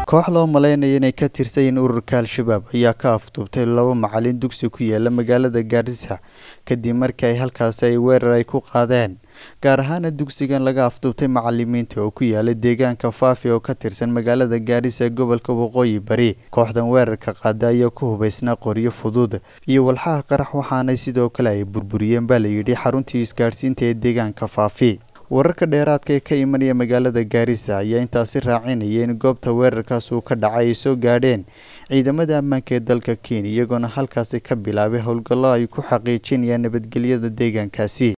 koox loo malaynaya inay ka tirsanyiin ururka al-shabaab ayaa ka afduubtay laba macalin dugsi ku yaala magaalada gaarisa kadib markii ay halkaasi ay weerar ay ku qaadeen gaar ahaana dugsigan laga afduubtay macalimiinta oo ku yaala deegaanka faafi oo ka tirsan magaalada gaarisa ee gobolka waqooyi bari kooxdan weerarka qaada ayaa ku hubaysnaa qoryo fudud iyo walxaha qarax waxaanay sidoo kale ay burburiyeen baa layidhi xaruntii isgaadhsiinta ee deegaanka faafi wararka dheeraadka ee ka imanaya magaalada gaarisa ayaa intaasi raacinaya in goobta weerarkaas uu ka dhacay ay soo gaadheen ciidamada ammaanka ee dalka kenya iyagoona halkaasi ka bilaabay howlgallo ay ku xaqiijinayaan nabadgelyada deegaankaasi